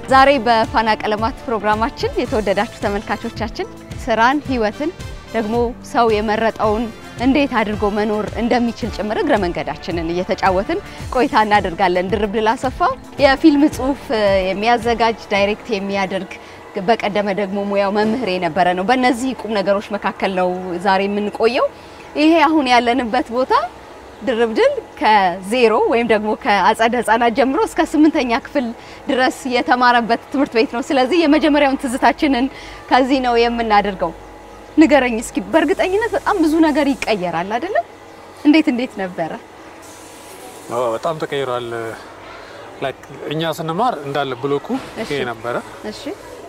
ዛሬ በፋና ቀለማት ፕሮግራማችን የተወደዳችሁ ተመልካቾቻችን ስራን፣ ህይወትን ደግሞ ሰው የመረጠውን እንዴት አድርጎ መኖር እንደሚችል ጭምር እግረ መንገዳችንን እየተጫወትን ቆይታ እናደርጋለን። ድርብ ድል አሰፋ የፊልም ጽሁፍ የሚያዘጋጅ ዳይሬክት የሚያደርግ በቀደመ ደግሞ ሙያው መምህር የነበረ ነው። በእነዚህ ቁም ነገሮች መካከል ነው ዛሬ የምንቆየው። ይሄ አሁን ያለንበት ቦታ ድርብ ድል ከዜሮ ወይም ደግሞ ከአጸደ ህጻናት ጀምሮ እስከ ስምንተኛ ክፍል ድረስ የተማረበት ትምህርት ቤት ነው። ስለዚህ የመጀመሪያውን ትዝታችንን ከዚህ ነው የምናደርገው። ንገረኝ እስኪ። በእርግጠኝነት በጣም ብዙ ነገር ይቀየራል አይደለም? እንዴት እንዴት ነበረ? በጣም ተቀይሯል። ላይክ እኛ ስንማር እንዳለ ብሎኩ ይሄ ነበረ። እሺ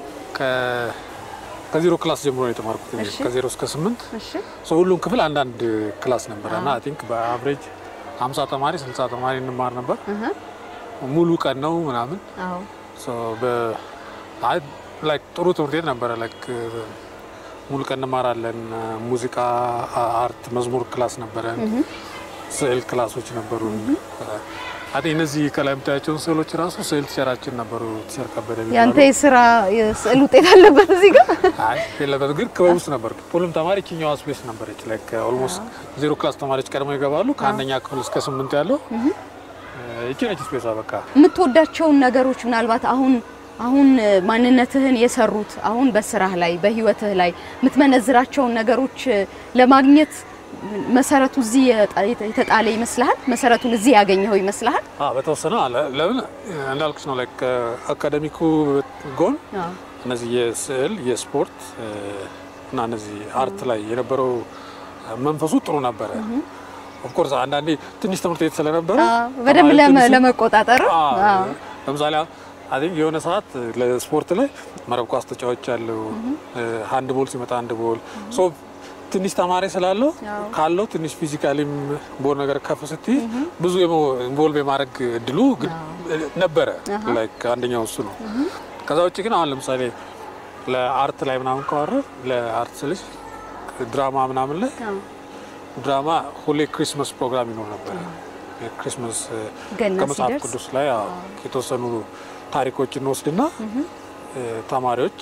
ከዜሮ ክላስ ጀምሮ ነው የተማርኩት። እሺ። ከዜሮ እስከ ስምንት እሺ ሰው ሁሉም ክፍል አንዳንድ ክላስ ነበረ እና አይ ቲንክ በአቨሬጅ 50 ተማሪ 60 ተማሪ እንማር ነበር። እህ ሙሉ ቀን ነው ምናምን አዎ ሶ በ አይ ላይክ ጥሩ ትምህርት ቤት ነበረ። ላይክ ሙሉ ቀን እንማራለን። ሙዚቃ፣ አርት፣ መዝሙር ክላስ ነበረ። ስዕል ክላሶች ነበሩ። አይ ቲንክ እነዚህ ከላይ የምታያቸውን ስዕሎች ራሱ ስዕል ቲቸራችን ነበሩ። ቲቸር ከበደ የሚባሉ። ያንተ የስራ የስዕል ውጤት አለበት እዚህ ጋር አይ የለበትም፣ ግን ክበብ ውስጥ ነበር። ሁሉም ተማሪ ችኛዋ ስፔስ ነበረች። ላይክ ኦልሞስት ዜሮ ክላስ ተማሪዎች ቀድመው ይገባሉ። ከአንደኛ ክፍል እስከ ስምንት ያለው ይቺ ነች ስፔሷ። በቃ የምትወዳቸውን ነገሮች ምናልባት አሁን አሁን ማንነትህን የሰሩት አሁን በስራህ ላይ በህይወትህ ላይ የምትመነዝራቸውን ነገሮች ለማግኘት መሰረቱ እዚህ የጣ- የተጣለ ይመስልሃል? መሰረቱን እዚህ ያገኘኸው ይመስልሃል? አ በተወሰነ አለ። ለምን እንዳልኩሽ ነው ላይክ አካደሚኩ ጎን አዎ እነዚህ የስዕል የስፖርት እ፣ እና እነዚህ አርት ላይ የነበረው መንፈሱ ጥሩ ነበረ። ኦፍኮርስ አንዳንዴ ትንሽ ትምህርት ቤት ስለነበረ አዎ፣ በደንብ ተማሪ ለመ- ትንሽ- ለመቆጣጠር አዎ፣ አዎ። ለምሳሌ አይ ቲንክ የሆነ ሰዓት ለስፖርት ላይ መረብ ኳስ ተጫዋች ያለው ሃንድ ቦል ሲመጣ ሃንድ ቦል ሶ ትንሽ ተማሪ ስላለው አዎ። ካለው ትንሽ ፊዚካሊም ቦል ነገር ከፍ ስትይ ብዙ ኢንቮልቭ የማድረግ እድሉ ግድ- ነበረ። ላይክ አንደኛው እሱ ነው። ከዛ ውጭ ግን አሁን ለምሳሌ ለአርት ላይ ምናምን ከዋረ ለአርት ስልሽ ድራማ ምናምን ላይ አዎ። ድራማ ሁሌ ክሪስመስ ፕሮግራም ይኖር ነበረ። የክሪስመስ እ፣ ገና ከመጽሐፍ ሲደርስ ቅዱስ ላይ አዎ፣ የተወሰኑ ታሪኮች እንወስድና እ፣ ተማሪዎች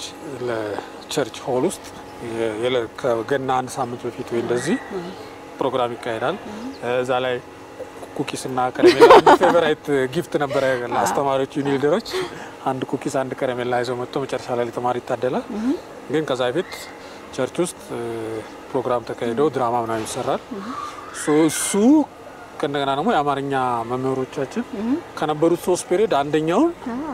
ለቸርች ሆል ውስጥ የ- የለ- ከገና አንድ ሳምንት በፊት ወይ እንደዚህ ፕሮግራም ይካሄዳል። እዛ ላይ ኩኪስ እና ከረሜላ አንድ ፌቨራይት ጊፍት ነበረ ለአስተማሪዎች ዩኒ ሊደሮች አንድ ኩኪስ አንድ ከረሜላ ይዘው መጥቶ መጨረሻ ላይ ለተማሪ ይታደላል። ግን ከዛ በፊት ቸርች ውስጥ እ፣ ፕሮግራም ተካሂደው ድራማ ምናምን ይሰራል። ሶ እሱ ከእንደገና ደግሞ የአማርኛ መምህሮቻችን ከነበሩት ሶስት ፔሪዮድ አንደኛውን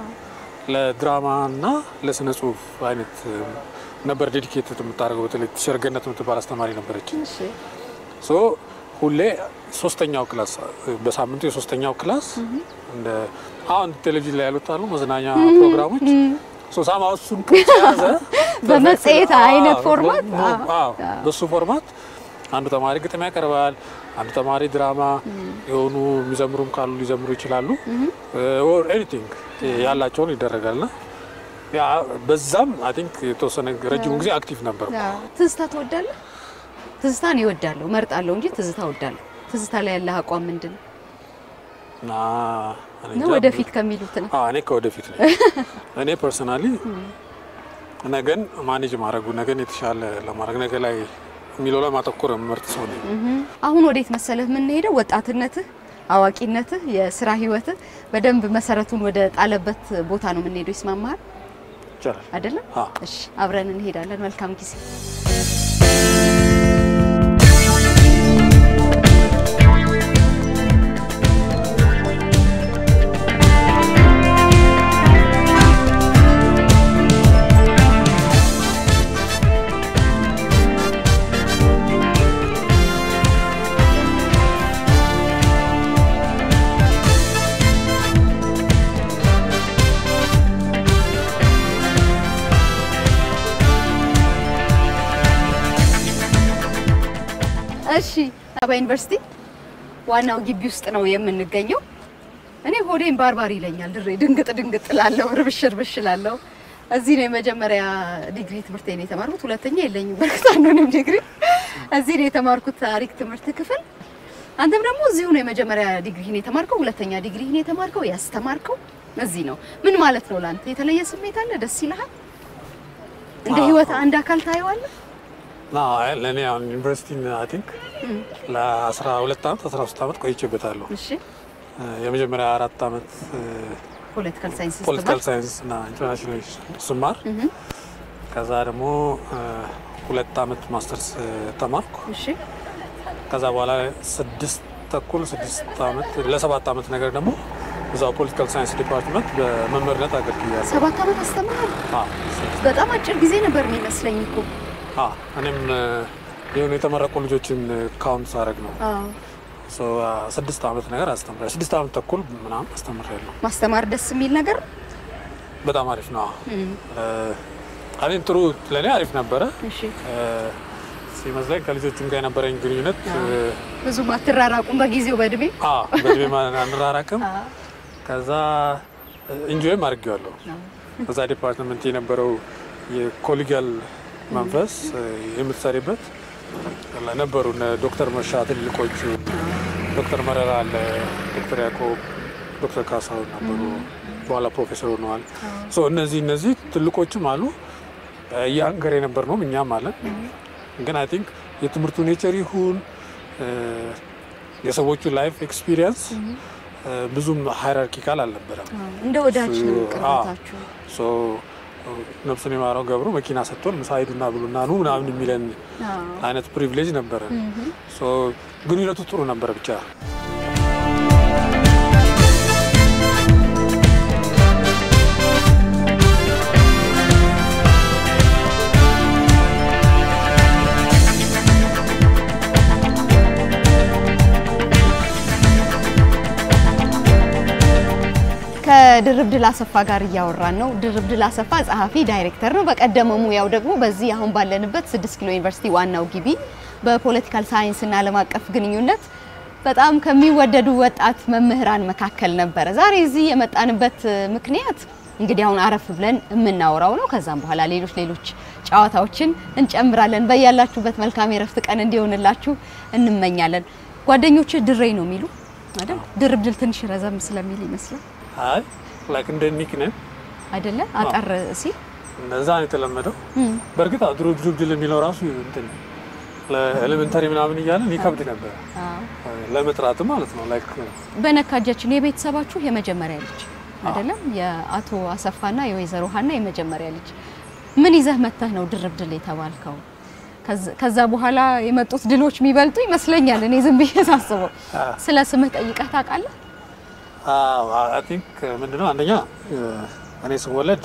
ለድራማ እና ለስነ ጽሁፍ አይነት እ፣ ነበር ዴዲኬትድ የምታደርገው። በተለይ ቲቸር ገነት የምትባል አስተማሪ ነበረች። እሺ ሶ ሁሌ ሶስተኛው ክላስ በሳምንቱ የሶስተኛው ክላስ እንደ አሁን ቴሌቪዥን ላይ ያሉት አሉ መዝናኛ ፕሮግራሞች ሶ ሳማ እሱን ቅርጽ የያዘ በመጽሔት አይነት አዎ፣ ፎርማት? በ- በ- አዎ፣ በሱ ፎርማት አንዱ ተማሪ ግጥም ያቀርባል፣ አንዱ ተማሪ ድራማ የሆኑ የሚዘምሩም ካሉ ሊዘምሩ ይችላሉ። ኦር ኤኒቲንግ ያላቸውን ይደረጋልና ያ በዛም አይ ቲንክ የተወሰነ ረጅሙ ጊዜ አክቲቭ ነበር። አዎ። ትዝታ ትወዳለህ? ትዝታን ይወዳለሁ መርጣለሁ እንጂ ትዝታ እወዳለሁ። ትዝታ ላይ ያለህ አቋም ምንድን ነው? እና እኔ ነው እንጃ ወደፊት ከሚሉት ነው። አዎ፣ እኔ ከወደፊት ነው። እኔ ፐርሰናሊ ነገን ማኔጅ ማድረጉ ነገን የተሻለ ለማድረግ ነገ ላይ የሚለው ላይ ማተኮር የምመርጥ ሰው ነኝ። አሁን ወዴት መሰለህ የምንሄደው? ወጣትነትህ፣ አዋቂነትህ፣ የስራ ህይወትህ በደንብ መሰረቱን ወደ ጣለበት ቦታ ነው የምንሄደው። ይስማማሃል ይቻላል። አይደለም? አዎ። እሺ፣ አብረን እንሄዳለን። መልካም ጊዜ። እሺ አባ ዩኒቨርሲቲ ዋናው ግቢ ውስጥ ነው የምንገኘው። እኔ ሆዴን ባርባር ይለኛል። ድሬ ድንግጥ ድንግጥ ላለው ርብሽ ርብሽ ላለው እዚህ ነው የመጀመሪያ ዲግሪ ትምህርቴን የተማርኩት። ሁለተኛ የለኝም በርግጥ አንዱንም ዲግሪ እዚህ ነው የተማርኩት ታሪክ ትምህርት ክፍል። አንተም ደግሞ እዚሁ ነው የመጀመሪያ ዲግሪህን የተማርከው፣ ሁለተኛ ዲግሪህን የተማርከው ያስተማርከው እዚህ ነው። ምን ማለት ነው ለአንተ? የተለየ ስሜት አለ? ደስ ይልሃል? እንደ ህይወት አንድ አካል ታየዋለህ? ና ለእኔ አሁን ዩኒቨርሲቲ አይ ቲንክ ለአስራ ሁለት ዓመት አስራ ሶስት ዓመት ቆይቼበታለሁ። እሺ የመጀመሪያ አራት ዓመት ፖለቲካል ሳይንስ ፖለቲካል ሳይንስ እና ኢንተርናሽናል ስማር ከዛ ደግሞ ሁለት ዓመት ማስተርስ ተማርኩ። እሺ ከዛ በኋላ ስድስት ተኩል ስድስት ዓመት ለሰባት ዓመት ነገር ደግሞ እዛው ፖለቲካል ሳይንስ ዲፓርትመንት በመምህርነት አገልግያለሁ። ሰባት ዓመት አስተምራል። አዎ፣ ስድስት በጣም አጭር ጊዜ ነበር የሚመስለኝ እኮ። አዎ፣ እኔም የሆኑ የተመረቁ ልጆችን ካውንት ሳደርግ ነው አዎ ሶ ስድስት ዓመት ነገር አስተምራለሁ። ስድስት ዓመት ተኩል ምናምን አስተምሬያለሁ። ማስተማር ደስ የሚል ነገር ነው። በጣም አሪፍ ነው። አኔን ጥሩ ለእኔ አሪፍ ነበረ እሺ ሲመስለኝ ከልጆቹም ጋር የነበረኝ ግንኙነት ብዙም አትራራቁም በጊዜው በእድሜ አዎ፣ በእድሜ አንራራቅም። ከዛ ኢንጆይም አድርጌዋለሁ። በዛ ዲፓርትመንት የነበረው የኮሊጊያል መንፈስ የምትሰሪበት ነበሩ። እነ ዶክተር መርሻ ትልቆቹ፣ ዶክተር መረራ አለ፣ ዶክተር ያዕቆብ፣ ዶክተር ካሳሁን ነበሩ። በኋላ ፕሮፌሰር ሆነዋል። ሶ እነዚህ እነዚህ ትልቆችም አሉ። የአንገር የነበር ነው እኛም አለን። ግን አይ ቲንክ የትምህርቱ ኔቸር ይሁን የሰዎቹ ላይፍ ኤክስፒሪየንስ ብዙም ሃይራርኪካል አልነበረም። እንደ ወዳጅ ነው ቅርበታችሁ። ሶ ነፍሱን የማረው ገብሩ መኪና ሰጥቶን ምሳ ሂዱና ብሉና ኑ ምናምን የሚለን አይነት ፕሪቪሌጅ ነበረ። ሶ ግንኙነቱ ጥሩ ነበረ ብቻ ከድርብ ድል አሰፋ ጋር እያወራን ነው። ድርብ ድል አሰፋ ጸሐፊ ዳይሬክተር ነው። በቀደመ ሙያው ደግሞ በዚህ አሁን ባለንበት ስድስት ኪሎ ዩኒቨርሲቲ ዋናው ግቢ በፖለቲካል ሳይንስና ዓለም አቀፍ ግንኙነት በጣም ከሚወደዱ ወጣት መምህራን መካከል ነበረ። ዛሬ እዚህ የመጣንበት ምክንያት እንግዲህ አሁን አረፍ ብለን የምናወራው ነው። ከዛም በኋላ ሌሎች ሌሎች ጨዋታዎችን እንጨምራለን። በያላችሁበት መልካም የረፍት ቀን እንዲሆንላችሁ እንመኛለን። ጓደኞች ድሬ ነው የሚሉ አይደል? ድርብ ድል ትንሽ ረዘም ስለሚል ይመስላል አይ ላይክ እንደ ኒክ ነን አይደለ? አጠር ሲል እንደዛ ነው የተለመደው። በእርግጥ ድሮ ድርብ ድል የሚለው ራሱ እንትን ለኤሌመንተሪ ምናምን እያለን ይከብድ ነበር ለመጥራት ማለት ነው። ላይክ በነካጃችን የቤተሰባችሁ የመጀመሪያ ልጅ አይደለም? የአቶ አሰፋና የወይዘሮ ሀና የመጀመሪያ ልጅ ምን ይዘህ መተህ ነው ድርብ ድል የተባልከው? ከዛ በኋላ የመጡት ድሎች የሚበልጡ ይመስለኛል። እኔ ዝም ብዬ ሳስበው ስለ ስምህ ጠይቀህ ታውቃለህ? አይ ቲንክ ምንድነው አንደኛ እኔ ስወለድ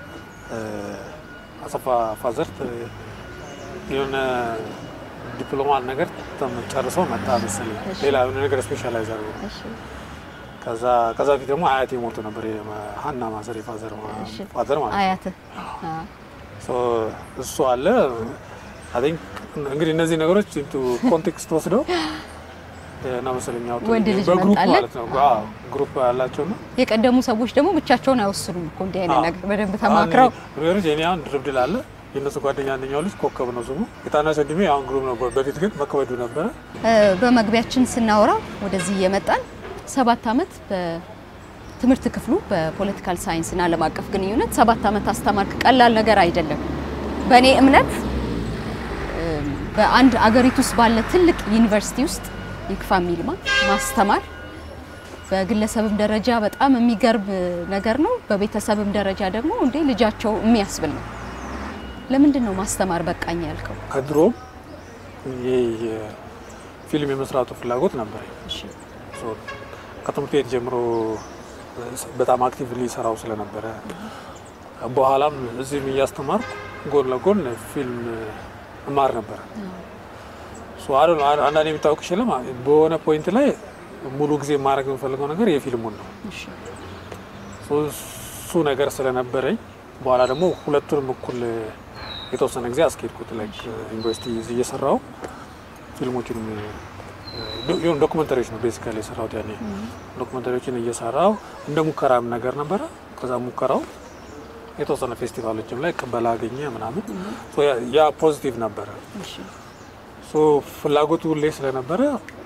አሰፋ ፋዘርት የሆነ ዲፕሎማ ነገር ጨርሶ መጣ መሰለኝ። ሌላ የሆነ ነገር ስፔሻላይዝ አድርጎ ከዛ ከዛ በፊት ደግሞ አያቴ ሞቶ ነበር። ሀና ማዘር የፋዘር ፋዘር ማለት ነው። አያትህ ሶ እሱ አለ። አይ ቲንክ እንግዲህ እነዚህ ነገሮች ኢንቱ ኮንቴክስት ወስደው እና መሰለኝ ያወጡት ወንድ ልጅ በግሩፕ መጣለት? ማለት ነው። አዎ ግሩፕ ያላቸው ነው። የቀደሙ ሰዎች ደግሞ ብቻቸውን አይወስኑም እኮ እንዲህ አይነት ነገር በደንብ ተማክረው ነገሮች የኔ አሁን ድርብ ድል አለ። የእነሱ ጓደኛ አንደኛው ልጅ ኮከብ ነው ስሙ። የታናሽ ወንድሜ አሁን ግሩፕ ነው። በፊት ግን መከበዱ ነበረ። እ፣ በመግቢያችን ስናወራ ወደዚህ እየመጣን ሰባት ዓመት በትምህርት ክፍሉ በፖለቲካል ሳይንስና ዓለም አቀፍ ግንኙነት ሰባት ዓመት አስተማርክ። ቀላል ነገር አይደለም። በእኔ እምነት እ፣ በአንድ አገሪቱ ውስጥ ባለ ትልቅ ዩኒቨርሲቲ ውስጥ ይክፋ የሚልማ ማስተማር በግለሰብም ደረጃ በጣም የሚገርም ነገር ነው። በቤተሰብም ደረጃ ደግሞ እንዴ ልጃቸው የሚያስብል ነው። ለምንድን ነው ማስተማር በቃኝ ያልከው? ከድሮም ይሄ የፊልም የመስራቱ ፍላጎት ነበረኝ። እሺ ሶ ከትምህርት ቤት ጀምሮ በጣም አክቲቭሊ ሰራው ስለነበረ በኋላም እዚህም እያስተማርኩ ጎን ለጎን ፊልም እማር ነበረ። ሶ አይ ዶንት ኖ አንዳንዴ የሚታወቅ ሽልም በሆነ ፖይንት ላይ ሙሉ ጊዜ ማድረግ የምፈልገው ነገር የፊልሙን ነው። እሺ ሶ እሱ ነገር ስለነበረኝ በኋላ ደግሞ ሁለቱንም እኩል የተወሰነ ጊዜ አስኬድኩት። ላይክ ዩኒቨርሲቲ እዚህ እየሰራው ፊልሞችን የሆኑ ዶክመንተሪዎች ነው ቤሲካሊ የሰራሁት ያኔ ዶክመንተሪዎችን እየሰራው እንደ ሙከራም ነገር ነበረ። ከዛ ሙከራው የተወሰነ ፌስቲቫሎችም ላይ ቅበላ አገኘ ምናምን ሶ ያ- ያ ፖዚቲቭ ነበረ። እሺ ሶ ፍላጎቱ ሁሌ ስለነበረ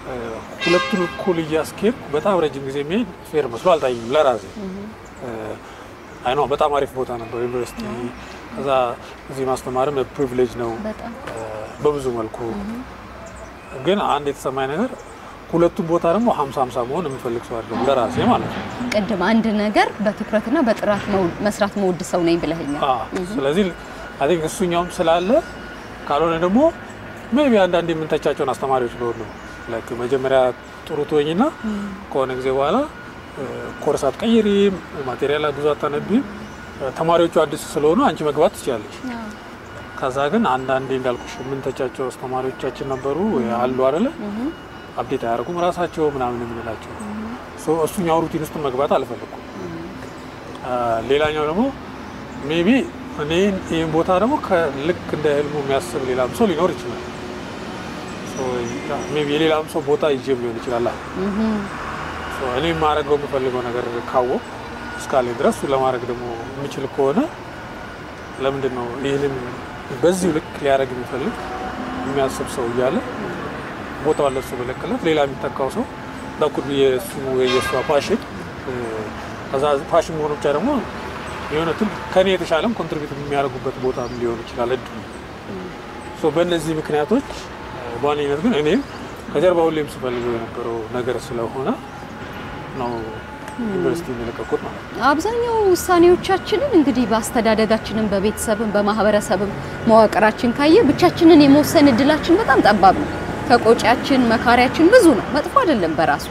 ሁለቱን እኩል እያስኬድ በጣም ረጅም ጊዜ የሚሄድ ፌር መስሎ አልታየኝም ለራሴ። አይ ነው በጣም አሪፍ ቦታ ነበር ዩኒቨርሲቲ። ከዛ እዚህ ማስተማርም ፕሪቪሌጅ ነው በጣም በብዙ መልኩ። ግን አንድ የተሰማኝ ነገር ሁለቱም ቦታ ደግሞ ሀምሳ ሀምሳ መሆን የምፈልግ ሰው አይደለም ለራሴ ማለት ነው። ቅድም አንድ ነገር በትኩረትና በጥራት መው- መስራት መውድ ሰው ነኝ ብለኸኛል። አዎ። ስለዚህ አይ ቲንክ እሱኛውም ስላለ ካልሆነ ደግሞ ሜቢ አንዳንድ የምንተቻቸውን አስተማሪዎች ሊሆን ነው ላይክ መጀመሪያ ጥሩ ትወኝና ከሆነ ጊዜ በኋላ ኮርስ አትቀይሪም፣ ማቴሪያል ብዙ አታነቢም፣ ተማሪዎቹ አዲስ ስለሆኑ አንቺ መግባት ትችላለች። ከዛ ግን አንዳንዴ እንዳልኩሽ የምንተቻቸው አስተማሪዎቻችን ነበሩ አሉ አይደለ አብዴት አያደርጉም ራሳቸው ምናምን የምንላቸው ሶ እሱኛው ሩቲን ውስጥ መግባት አልፈለኩም። ሌላኛው ደግሞ ሜቢ እኔ ይህን ቦታ ደግሞ ልክ እንደ ህልሙ የሚያስብ ሌላም ሰው ሊኖር ይችላል። ሜቢ የሌላም ሰው ቦታ ይዤም ሊሆን ይችላል። ሶ እኔ የማደርገው የምፈልገው ነገር ካወቅ እስካለ ድረስ እሱ ለማድረግ ደግሞ የምችል ከሆነ ለምንድን ነው ይህንን በዚሁ ልክ ሊያደርግ የሚፈልግ የሚያስብ ሰው እያለ ቦታው ለሱ በለቀለት ሌላ የሚተካው ሰው በኩል የእሱ የእሷ ፓሽን ከዛ ፓሽን መሆኑ ብቻ ደግሞ የሆነ ትል ከኔ የተሻለም ኮንትሪቢዩት የሚያደርጉበት ቦታ ሊሆን ይችላል እድሉ። ሶ በእነዚህ ምክንያቶች በዋነኝነት ግን እኔም ከጀርባ ሁሌም ስፈልገው የነበረው ነገር ስለሆነ ነው ዩኒቨርሲቲ የሚለቀቁት ማለት ነው። አብዛኛው ውሳኔዎቻችንን እንግዲህ በአስተዳደጋችንም በቤተሰብም በማህበረሰብም መዋቅራችን ካየ ብቻችንን የመወሰን እድላችን በጣም ጠባብ ነው። ተቆጫችን መካሪያችን ብዙ ነው። መጥፎ አይደለም በራሱ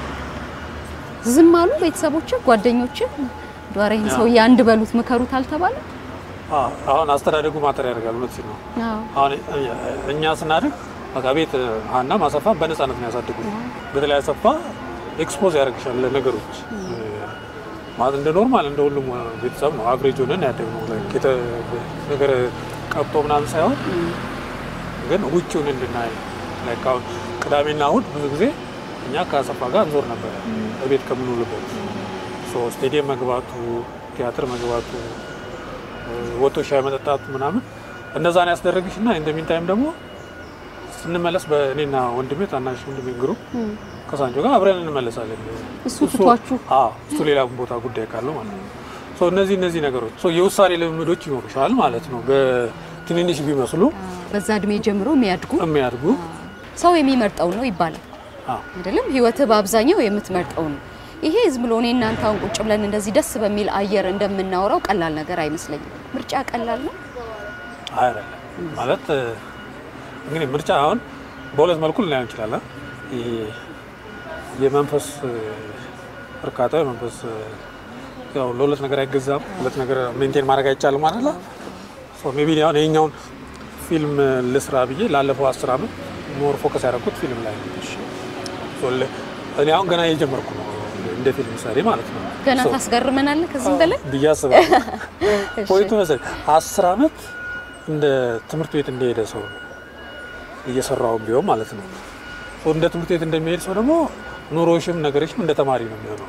ዝም አሉ ቤተሰቦች፣ ጓደኞች ዷራ ይህን ሰውዬ አንድ በሉት ምከሩት አልተባለ። አዎ፣ አሁን አስተዳደጉ ማተር ያደርጋል። እውነት ነው። አዎ አሁን እኛ ስናድግ በቃ ቤት ሀና ማሰፋ በነፃነት ነው ያሳድጉ። በተለይ አሰፋ ኤክስፖዝ ያደርግሻል ለነገሮች ማለት እንደ ኖርማል እንደ ሁሉም ቤተሰብ ነው አቨሬጅ ሆነን ያደግነው ላይክ የተ- ነገር ቀብጦ ምናምን ሳይሆን ግን ውጭውን እንድናይ ላይክ አሁን ቅዳሜና እሑድ ብዙ ጊዜ እኛ ከአሰፋ ጋር እንዞር ነበረ ቤት ከምንውልበት ሶ ስቴዲየም መግባቱ፣ ቲያትር መግባቱ፣ ወጥቶ ሻይ መጠጣቱ ምናምን እነዛን ያስደረግሽ እና ኢንደሚን ታይም ደግሞ ስንመለስ በእኔና ወንድሜ ታናሽ ወንድሜ ግሩ ከሳንጆ ጋር አብረን እንመለሳለን። እሱ ትቷችሁ አዎ እሱ ሌላ ቦታ ጉዳይ ካለው ማለት ነው። ሶ እነዚህ እነዚህ ነገሮች ሶ የውሳኔ ልምምዶች ይኖሩሻል ማለት ነው። በትንንሽ ቢመስሉ በዛ እድሜ ጀምሮ የሚያድጉ የሚያድጉ ሰው የሚመርጠው ነው ይባላል አዎ አይደለም? ህይወትህ በአብዛኛው የምትመርጠው ነው። ይሄ ዝም ብሎ እኔ እናንተ አሁን ቁጭ ብለን እንደዚህ ደስ በሚል አየር እንደምናወራው ቀላል ነገር አይመስለኝም። ምርጫ ቀላል ነው። አይደለም ማለት እንግዲህ ምርጫ አሁን በሁለት መልኩ ልናየው እንችላለን። ይሄ የመንፈስ እርካታ የመንፈስ ያው ለሁለት ነገር አይገዛም፣ ሁለት ነገር ሜንቴን ማድረግ አይቻልም ማለት ነው። ሜቢ አሁን ይሄኛውን ፊልም ልስራ ብዬ ላለፈው አስር ዓመት ሞር ፎከስ ያደረኩት ፊልም ላይ ነው። ሶ ለ- እኔ አሁን ገና እየጀመርኩ ነው እንደ ፊልም ሰሪ ማለት ነው። ገና ሶ ታስገርመናለህ ከዚህም በላይ ብዬ አስባለሁ። ፖይንቱ መሰለኝ አስር ዓመት እንደ ትምህርት ቤት እንደሄደ ሰው ነው እየሰራውም ቢሆን ማለት ነው። ሶ እንደ ትምህርት ቤት እንደሚሄድ ሰው ደግሞ ኑሮሽም ነገሮችም እንደ ተማሪ ነው የሚሆነው።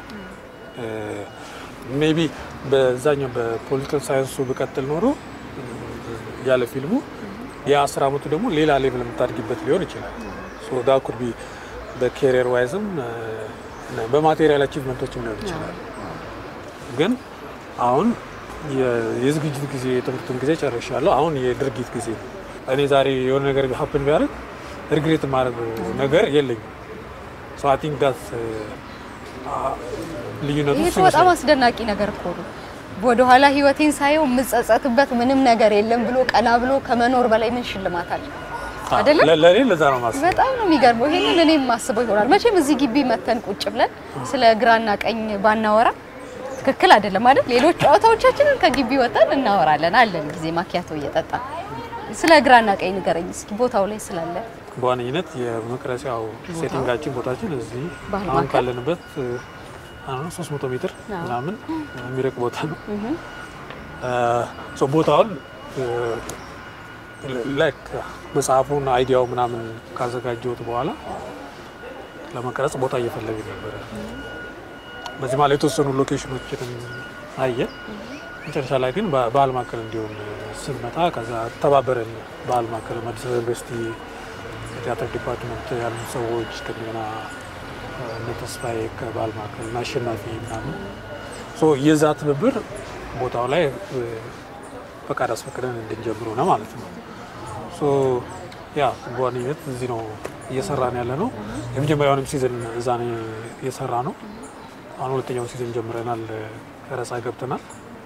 ሜቢ በዛኛው በፖለቲካል ሳይንሱ ብቀጥል ኖሮ ያለ ፊልሙ የአስር ዓመቱ ደግሞ ሌላ ሌቭል የምታድጊበት ሊሆን ይችላል። ሶ ዳ ኩድ ቢ በኬሪየር ዋይዝም በማቴሪያል አቺቭመንቶችም ሊሆን ይችላል። ግን አሁን የ- የዝግጅት ጊዜ የትምህርትን ጊዜ ጨርሻለሁ። አሁን የድርጊት ጊዜ ነው። እኔ ዛሬ የሆነ ነገር ሀፕን ቢያደርግ ሪግሬት የማደርገው ነገር የለኝም። ሶ አይ ቲንክ ዳት ልዩነቱ ይሄ እሱ እኮ በጣም ይመስለኛል። አስደናቂ ነገር እኮ ነው። ወደኋላ ህይወቴን ሳየው የምጸጸትበት ምንም ነገር የለም ብሎ ቀና ብሎ ከመኖር በላይ ምን ሽልማት አለ? አይደለም? ለ- ለእኔ ለዛ ነው ማስበው። በጣም ነው የሚገርመው። ይሄንን እኔም ማስበው ይሆናል። መቼም እዚህ ግቢ መተን ቁጭ ብለን ስለ ግራና ቀኝ ባናወራ ትክክል አይደለም አይደል? ሌሎች ጨዋታዎቻችንን ከግቢ ወጣን እናወራለን አለን ጊዜ ማኪያቶ እየጠጣ ስለ ግራና ቀኝ ንገረኝ እስኪ ቦታው ላይ ስላለ በዋነኝነት የመቅረጫው ሴቲንጋችን ቦታችን እዚህ ባህል አሁን ማዕከል? ካለንበት አሁን 300 ሜትር አዎ። ምናምን የሚርቅ ቦታ ነው። ሶ ቦታውን ላይክ መጽሐፉን አይዲያው ምናምን ካዘጋጀሁት በኋላ ለመቀረጽ ቦታ እየፈለግ ነበረ። በዚህ ማለት የተወሰኑ ሎኬሽኖችን አየ። መጨረሻ ላይ ግን በ- ባህል ማዕከል እንዲሆን ስንመጣ ከዛ ተባበረን። ባህል ማዕከል አዲስ አበባ ዩኒቨርሲቲ ቲያትር ዲፓርትመንት ያሉ ሰዎች ከእንደገና እነ ተስፋዬ ከባህል ማዕከል እና አሸናፊ ምናምን ሶ የዛ ትብብር ቦታው ላይ ፈቃድ አስፈቅደን እንድንጀምሩ ነው ማለት ነው። ሶ ያ በዋነኝነት እዚህ ነው እየሰራን ያለ ነው። የመጀመሪያውንም ሲዝን እዛ ነው እየሰራ ነው። አሁን ሁለተኛውን ሲዝን ጀምረናል። ቀረጻ ገብተናል።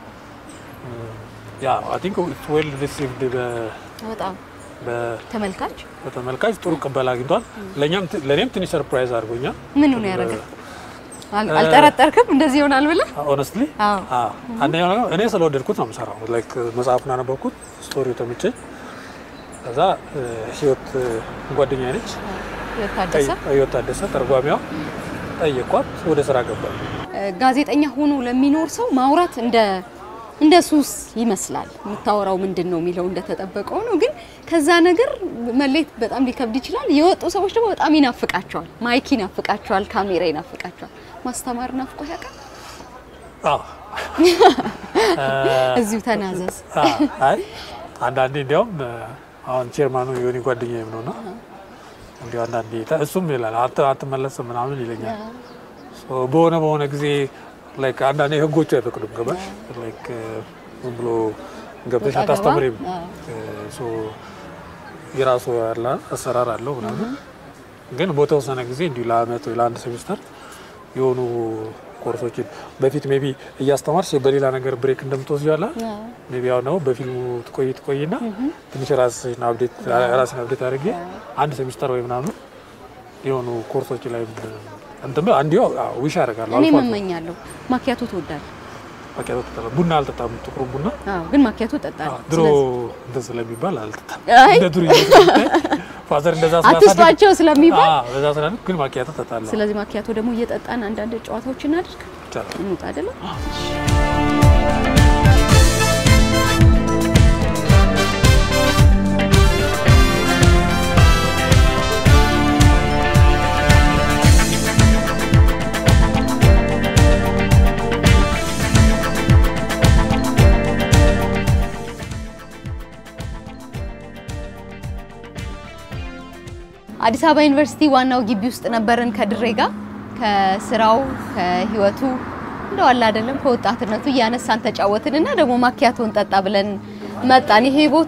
ያ አይ ቲንክ ዌል ሪሲቭድ በጣም ተመልካች በተመልካች ጥሩ ቅበላ አግኝቷል። ለእኛም ለእኔም ትንሽ ሰርፕራይዝ አድርጎኛል። ምን ነው ያደረገ? አልጠረጠርክም እንደዚህ ይሆናል ብለህ? ኦነስትሊ አንደኛው ነገር እኔ ስለወደድኩት ነው የምሰራው። ላይክ መጽሐፉን አነበብኩት፣ ስቶሪው ተመቸኝ። ከዛ ህይወት ጓደኛ ነች ህይወት ታደሰ ተርጓሚዋ ጠየኳት፣ ወደ ስራ ገባል። ጋዜጠኛ ሆኖ ለሚኖር ሰው ማውራት እንደ እንደ ሱስ ይመስላል። የምታወራው ምንድን ነው የሚለው እንደተጠበቀው ነው፣ ግን ከዛ ነገር መለየት በጣም ሊከብድ ይችላል። የወጡ ሰዎች ደግሞ በጣም ይናፍቃቸዋል። ማይክ ይናፍቃቸዋል፣ ካሜራ ይናፍቃቸዋል። ማስተማር ናፍቆ ያውቃል? እዚሁ ተናዘዝ። አይ አንዳንዴ እንዲያውም አሁን ቼርማኑ የሆነ ጓደኛዬም ነውና እንዲያው አንዳንዴ እሱም ይላል አትመለስም ምናምን ይለኛል። በሆነ በሆነ ጊዜ ላይክ አንዳንዴ ህጎቹ አይፈቅዱም። ገባሽ ላይክ ዝም ብሎ ገብተሽ አታስተምሪም። የራሱ ያለ አሰራር አለው ምናምን። ግን በተወሰነ ጊዜ እንዲሁ ለአመት ወይ ለአንድ ሴሚስተር የሆኑ ኮርሶችን በፊት ሜቢ እያስተማርሽ በሌላ ነገር ብሬክ እንደምትወስጂ ያለ ሜቢ አሁን ደግሞ በፊልሙ ትቆይ ትቆይና ትንሽ ራስሽን አብዴት ራስን አብዴት አድርጌ አንድ ሴሚስተር ወይ ምናምን የሆኑ ኮርሶች ላይ እንትን አንዲዮ ዊሽ አደርጋለሁ። እኔ እመኛለሁ። ማኪያቶ ትወዳለህ? ማኪያቶ ትጠጣለህ? ቡና አልጠጣም፣ ጥቁሩ ቡና ግን ማኪያቶ እጠጣለሁ። ድሮ እንትን ስለሚባል አልጠጣም። እንደ ዱር ፋዘር እንደዛ አትስጧቸው ስለሚባል በዛ ስላለ ግን ማኪያቶ እጠጣለሁ። ስለዚህ ማኪያቶ ደግሞ እየጠጣን አንዳንድ ጨዋታዎች እናድርግ። ይቻላል። እንውጣ አይደለም? አዲስ አበባ ዩኒቨርሲቲ ዋናው ግቢ ውስጥ ነበርን ከድሬ ጋር ከስራው ከህይወቱ እንደው አለ አይደለም ከወጣትነቱ እያነሳን ተጫወትን እና ደግሞ ማኪያቶን ጠጣ ብለን መጣን። ይሄ ቦታ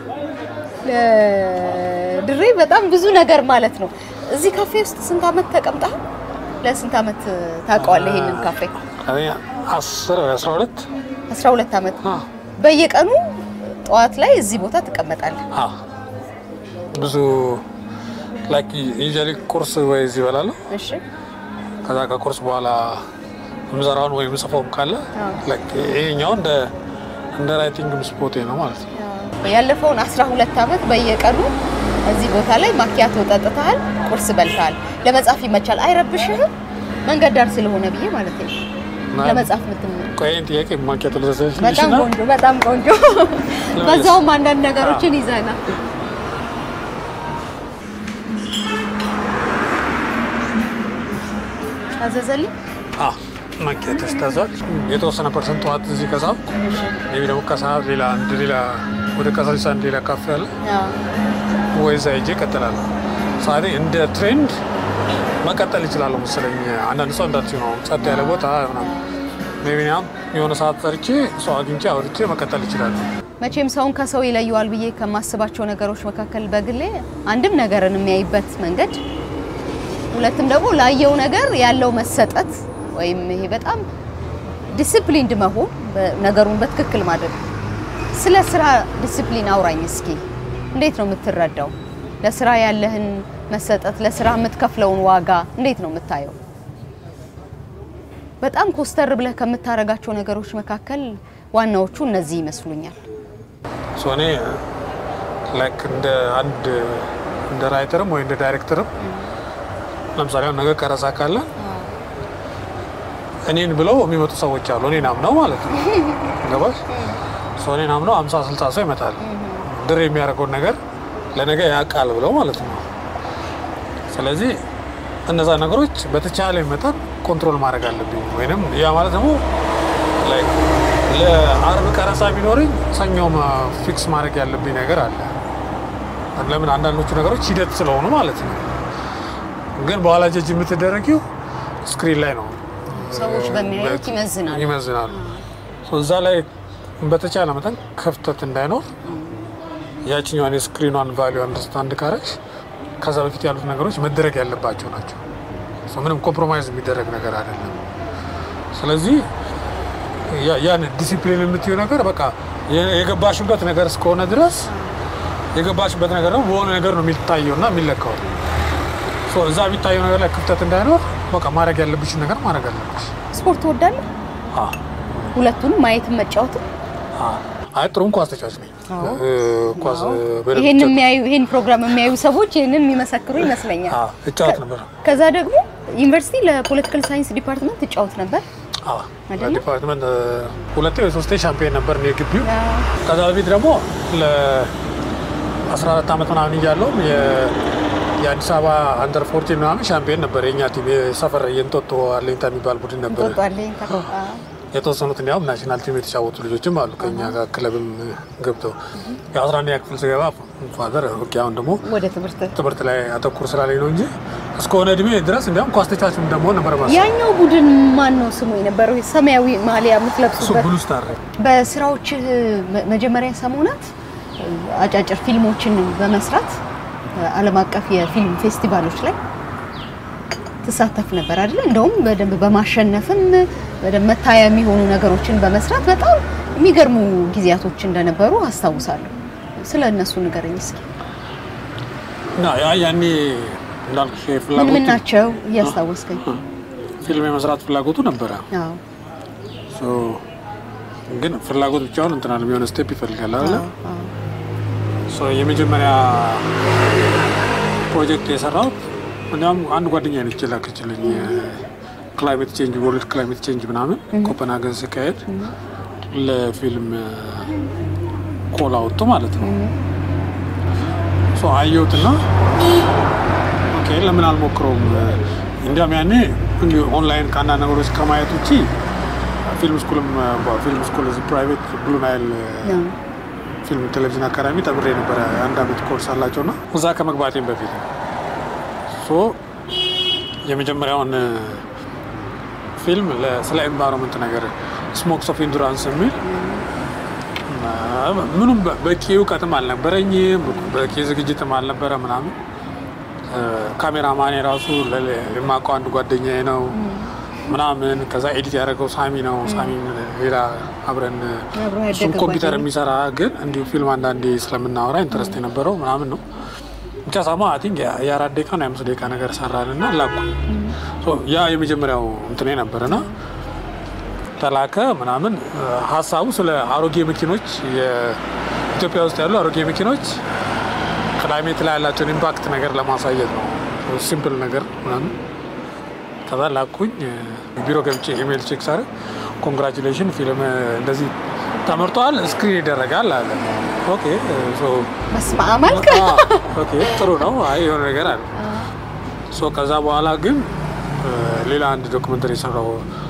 ድሬ በጣም ብዙ ነገር ማለት ነው። እዚህ ካፌ ውስጥ ስንት አመት ተቀምጠሃል? ለስንት አመት ታውቀዋለህ ይሄንን ካፌ? አስር አስራ ሁለት አስራ ሁለት አመት በየቀኑ ጠዋት ላይ እዚህ ቦታ ትቀመጣለህ? ብዙ ላይክ ዩዥዋሊ ቁርስ ወይ እዚህ እበላለሁ። እሺ ከዛ ከቁርስ በኋላ የምሰራውን ወይ የምጽፈውም ካለ ላይክ ይሄኛው እንደ እንደ ራይቲንግ ስፖቴ ነው ማለት ነው። ያለፈውን አስራ ሁለት አመት በየቀኑ እዚህ ቦታ ላይ ማኪያቶ ጠጥተሃል፣ ቁርስ በልተሃል። ለመጻፍ ይመቻል፣ አይረብሽህም? መንገድ ዳር ስለሆነ ብዬ ማለት ነው። ለመጻፍ ምትም ቆይን ጥያቄ ማኪያቶ ልዘዘች በጣም ቆንጆ በጣም ቆንጆ። በዛውም አንዳንድ ነገሮችን ይዘናል። አዘዘልኝ ማኪያቶ ስታዟል የተወሰነ ፐርሰንት ጠዋት እዚህ ከሰዓት ቢ ደግሞ ከሰዓት ሌላ አንድ ሌላ ወደ ቀሳሊሳ አንድ ሌላ ካፌ አለ ወይ እዛ ሄጄ እቀጥላለሁ። ሰዓቴ እንደ ትሬንድ መቀጠል ይችላለሁ መሰለኝ። አንዳንድ ሰው እንዳት ነው ጸጥ ያለ ቦታ ምናምን ሜይ ቢ እኔም የሆነ ሰዓት ጠርቼ ሰው አግኝቼ አውርቼ መቀጠል ይችላሉ። መቼም ሰውን ከሰው ይለየዋል ብዬ ከማስባቸው ነገሮች መካከል በግሌ አንድም ነገርን የሚያይበት መንገድ፣ ሁለትም ደግሞ ላየው ነገር ያለው መሰጠት ወይም ይሄ በጣም ዲሲፕሊንድ መሆን ነገሩን በትክክል ማድረግ። ስለ ስራ ዲሲፕሊን አውራኝ እስኪ። እንዴት ነው የምትረዳው? ለስራ ያለህን መሰጠት፣ ለስራ የምትከፍለውን ዋጋ እንዴት ነው የምታየው? በጣም ኮስተር ብለህ ከምታረጋቸው ነገሮች መካከል ዋናዎቹ እነዚህ ይመስሉኛል። እኔ ላይክ እንደ አንድ እንደ ራይተርም ወይ እንደ ዳይሬክተርም ለምሳሌ አሁን ነገር ቀረጻ ካለ እኔን ብለው የሚመጡ ሰዎች አሉ። እኔን አምነው ማለት ነው። ገባሽ? ሰው እኔን አምነው አምሳ ስልሳ ሰው ይመጣል። ድር የሚያደርገውን ነገር ለነገ ያውቃል ብለው ማለት ነው። ስለዚህ እነዛ ነገሮች በተቻለ መጠን ኮንትሮል ማድረግ አለብኝ። ወይም ያ ማለት ደግሞ ላይክ ለአርብ ቀረጻ ቢኖረኝ ሰኞም ፊክስ ማድረግ ያለብኝ ነገር አለ። ለምን አንዳንዶቹ ነገሮች ሂደት ስለሆኑ ማለት ነው። ግን በኋላ ጀጅ የምትደረጊው ስክሪን ላይ ነው። ሰዎች በሚያዩት ይመዝናሉ። ይመዝናሉ። እዛ ላይ በተቻለ መጠን ክፍተት እንዳይኖር ያችኛዋን የስክሪኗን ቫሊዩ አንደርስታንድ ካረች ከዛ በፊት ያሉት ነገሮች መደረግ ያለባቸው ናቸው። ምንም ኮምፕሮማይዝ የሚደረግ ነገር አይደለም። ስለዚህ ያን ዲሲፕሊን የምትዩ ነገር በቃ የገባሽበት ነገር እስከሆነ ድረስ የገባሽበት ነገር ደግሞ በሆነ ነገር ነው የሚታየው እና የሚለካው። እዛ የሚታየው ነገር ላይ ክፍተት እንዳይኖር በቃ ማድረግ ያለብሽን ነገር ማድረግ አለብሽ። ስፖርት ትወዳለህ? ሁለቱንም ማየትም መጫወትም? አይ ጥሩም ኳስ ተጫዋች ነኝ። ኳስ ይሄን የሚያዩ ይሄን ፕሮግራም የሚያዩ ሰዎች ይሄንን የሚመሰክሩ ይመስለኛል። እጫወት ነበር። ከዛ ደግሞ ዩኒቨርሲቲ ለፖለቲካል ሳይንስ ዲፓርትመንት ትጫወት ነበር። ዲፓርትመንት ሁለቴ ወይ ሶስቴ ሻምፒዮን ነበር ነው የግቢው። ከዛ በፊት ደግሞ ለ14 ዓመት ምናምን እያለሁ የአዲስ አበባ አንደር ፎርቲን ምናምን ሻምፒዮን ነበር የእኛ ቲም። የሰፈር የእንጦጦ አለኝታ የሚባል ቡድን ነበር። የተወሰኑት እንዲያውም ናሽናል ቲም የተጫወቱ ልጆችም አሉ ከኛ ጋር ክለብም ገብተው የአስራ አንደኛ ክፍል ስገባ ፋዘር ኦኬ፣ አሁን ደግሞ ወደ ትምህርት ትምህርት ላይ አተኩር ስላለኝ ነው እንጂ እስከሆነ እድሜ ድረስ እንዲያውም ኳስ ተጫዋችም ደግሞ ነበር ማለት ያኛው ቡድን ማን ነው ስሙ የነበረው? ሰማያዊ ማሊያ የምትለብሱበት ብሉ ስታር። በስራዎች መጀመሪያ ሰሞናት አጫጭር ፊልሞችን በመስራት ዓለም አቀፍ የፊልም ፌስቲቫሎች ላይ ትሳተፍ ነበር አይደለ? እንደውም በደንብ በማሸነፍም በደንብ መታያ የሚሆኑ ነገሮችን በመስራት በጣም የሚገርሙ ጊዜያቶች እንደነበሩ አስታውሳለሁ። ስለ እነሱ ንገረኝ እስኪ። ያ ያኔ እንዳልኩሽ ምን ፍላጎቱ ምን ናቸው እያስታወስከኝ? ፊልም የመስራት ፍላጎቱ ነበረ። አዎ ሶ ግን ፍላጎት ብቻውን እንትን አለ የሆነ ስቴፕ ይፈልጋል አይደለ? አዎ ሶ የመጀመሪያ ፕሮጀክት የሰራሁት እንዲያውም አንድ ጓደኛ ነች የላከችልኝ ክላይሜት ቼንጅ ወርልድ ክላይሜት ቼንጅ ምናምን ኮፐንሃገን ሲካሄድ ለፊልም ኮል አወጡ ማለት ነው። ሶ አየሁትና ኦኬ ለምን አልሞክረውም? እንዲያውም ያኔ እንዲሁ ኦንላይን ከአንዳንድ ነገሮች ከማየት ውጭ ፊልም ስኩልም ፊልም ስኩል እዚህ ፕራይቬት ብሉ ናይል ነው። ፊልም ቴሌቪዥን አካዳሚ ተምሬ ነበረ። አንድ አመት ኮርስ አላቸው ና እዛ ከመግባቴም በፊት ነው። ሶ የመጀመሪያውን ፊልም ለ- ስለ ኤንቫይሮንመንት ነገር ስሞክስ ኦፍ ኢንዱራንስ የሚል ምኑም በ- በቂ እውቀትም አልነበረኝም፣ በቂ ዝግጅትም አልነበረ ምናምን። ካሜራማን የራሱ ለሌ- የማውቀው አንድ ጓደኛዬ ነው ምናምን። ከዛ ኤዲት ያደረገው ሳሚ ነው። ሳሚ ሌላ አብረን አብሮ እሱም ያደገ ኮምፒውተር ጓደኛ። የሚሰራ ግን እንዲሁ ፊልም አንዳንዴ ስለምናወራ ኢንትረስት የነበረው ምናምን ነው። ብቻ ሳማ አይ ቲንክ የአራት ደቂቃ ነው የአምስት ደቂቃ ነገር ሰራን እና ላኩ። ሶ ያ የመጀመሪያው እንትኔ ነበርና ተላከ ምናምን። ሀሳቡ ስለ አሮጌ መኪኖች የኢትዮጵያ ውስጥ ያሉ አሮጌ መኪኖች ክላይሜት ላይ ያላቸውን ኢምፓክት ነገር ለማሳየት ነው። ሲምፕል ነገር ምናምን ከዛ ላኩኝ። ቢሮ ገብቼ ኢሜል ቼክ ሳደርግ ኮንግራቹሌሽን ፊልም እንደዚህ ተመርጧል፣ ስክሪን ይደረጋል አለ። ኦኬ ሶ በስመ አብ አልክ። አዎ፣ ኦኬ ጥሩ ነው። አይ የሆነ ነገር አለ። ሶ ከዛ በኋላ ግን እ፣ ሌላ አንድ ዶክመንተሪ የሰራው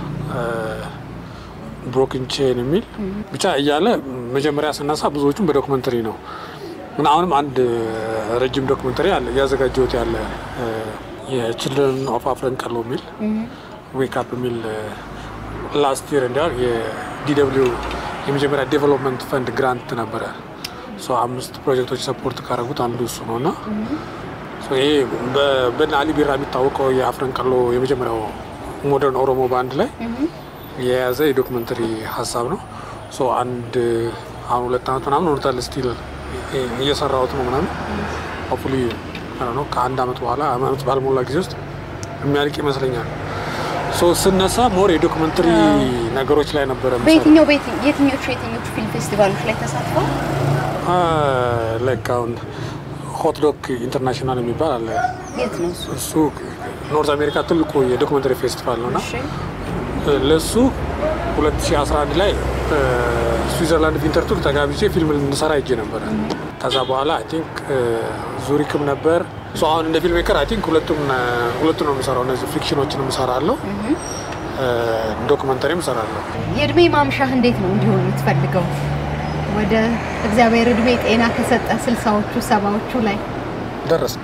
ብሮክን ቼን የሚል ብቻ እያለ መጀመሪያ ስነሳ ብዙዎቹም በዶክመንተሪ ነው እና አሁንም አንድ ረጅም ዶክመንተሪ አለ እያዘጋጀሁት ያለ የችልድረን ኦፍ አፍረን ቀሎ የሚል ዌክ አፕ የሚል ላስት ይር እንዲያውም የዲደብሊው የመጀመሪያ ዴቨሎፕመንት ፈንድ ግራንት ነበረ። ሶ አምስት ፕሮጀክቶች ሰፖርት ካደረጉት አንዱ እሱ ነው እና ሶ ይሄ በ- በእነ አሊ ቢራ የሚታወቀው የአፍረን ቀሎ የመጀመሪያው ሞደርን ኦሮሞ ባንድ ላይ የያዘ የዶክመንተሪ ሀሳብ ነው። ሶ አንድ አሁን ሁለት ዓመት ምናምን ሆኖታል ስቲል እየሰራሁት ነው ምናምን ሆፕፉሊ ነው ከአንድ ዓመት በኋላ ዓመት ባልሞላ ጊዜ ውስጥ የሚያልቅ ይመስለኛል። ሶ ስነሳ ሞር የዶክመንተሪ ነገሮች ላይ ነበረ የምሰራው። በየትኛው በየትኝ- የትኞቹ የትኞቹ ፊልም ፌስቲቫሎች ላይ ተሳትፈው? ላይክ አሁን ሆትዶክ ኢንተርናሽናል የሚባል አለ። የት ነው እሱ? እሱ ኖርዝ አሜሪካ ትልቁ የዶክመንተሪ ፌስቲቫል ነው እና እሺ ለእሱ 2011 ላይ ስዊዘርላንድ ቪንተርቱር ተጋብቼ ፊልም ልንሰራ ሄጄ ነበረ። ከዛ በኋላ አይ ቲንክ ዙሪክም ነበር። ሶ አሁን እንደ ፊልም ሜከር አይ ቲንክ ሁለቱም ሁለቱን ነው የምሰራው። እነዚህ ፊክሽኖችንም እሰራለሁ፣ ዶክመንተሪም እሰራለሁ። የእድሜ ማምሻህ እንዴት ነው እንዲሆን የምትፈልገው? ወደ እግዚአብሔር እድሜ ጤና ከሰጠ ስልሳዎቹ ሰባዎቹ ላይ ደረስ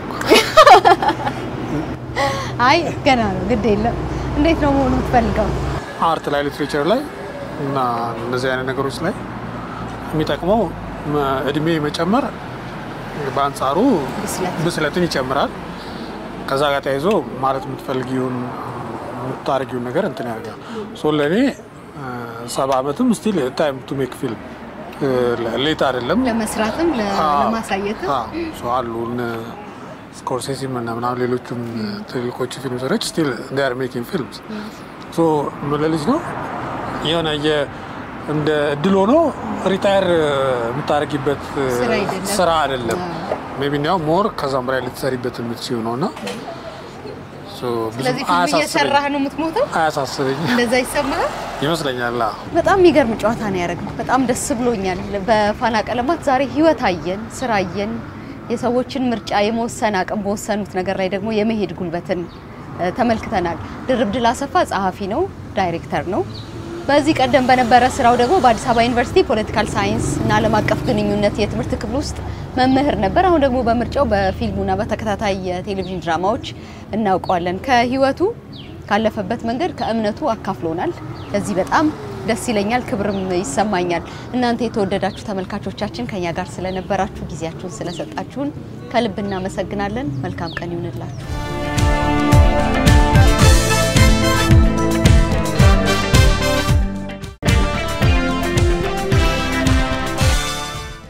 አይ ገና ነው፣ ግድ የለም። እንዴት ነው መሆኑ የምትፈልገው? አርት ላይ ሊትሬቸር ላይ እና እነዚህ አይነት ነገሮች ላይ የሚጠቅመው መ- እድሜ መጨመር በአንጻሩ ብስለት ብስለትን ይጨምራል። ከዛ ጋር ተያይዞ ማለት የምትፈልጊውን የምታደርጊውን ነገር እንትን ያደርጋል። ሶ ለእኔ ሰባ ዓመትም ስቲል ታይም ቱ ሜክ ፊልም ሌት አይደለም። ለመስራትም ለ- አዎ። ለማሳየትም አዎ። ሶ አሉ እነ ስኮርሴሲ እና ምናምን ሌሎቹም ትልልቆቹ ፊልም ሰሪዎች ስቲል ር ሜኪንግ ፊልምስ ሶ ምን ልጅ ነው የሆነ የ- እንደ እድል ሆኖ ሪታየር የምታደርጊበት ስራ አይደለም። ስራ አይደለም። አዎ። ሜቢ እንዲያው ሞር ከዛም በላይ ልትሰሪበት የምትችይው ነው እና ሶ ብዙም ስለዚህ ፊልም አያሳስበኝ- እየሰራህ ነው የምትሞተው? አያሳስበኝ እንደዛ ይሰማሃል? ይመስለኛል። አዎ። በጣም የሚገርም ጨዋታ ነው ያደረግነው። በጣም ደስ ብሎኛል። በፋና ቀለማት ዛሬ ህይወት አየን፣ ስራ አየን፣ የሰዎችን ምርጫ የመወሰን አቅም በወሰኑት ነገር ላይ ደግሞ የመሄድ ጉልበትን እ፣ ተመልክተናል። ድርብ ድል አሰፋ ጸሐፊ ነው፣ ዳይሬክተር ነው። በዚህ ቀደም በነበረ ስራው ደግሞ በአዲስ አበባ ዩኒቨርሲቲ ፖለቲካል ሳይንስ እና ዓለም አቀፍ ግንኙነት የትምህርት ክፍል ውስጥ መምህር ነበር። አሁን ደግሞ በምርጫው በፊልሙና በተከታታይ የቴሌቪዥን ድራማዎች እናውቀዋለን። ከህይወቱ ካለፈበት መንገድ ከእምነቱ አካፍሎናል። ለዚህ በጣም ደስ ይለኛል፣ ክብርም ይሰማኛል። እናንተ የተወደዳችሁ ተመልካቾቻችን ከኛ ጋር ስለነበራችሁ ጊዜያችሁን ስለሰጣችሁን ከልብ እናመሰግናለን። መልካም ቀን ይሁንላችሁ።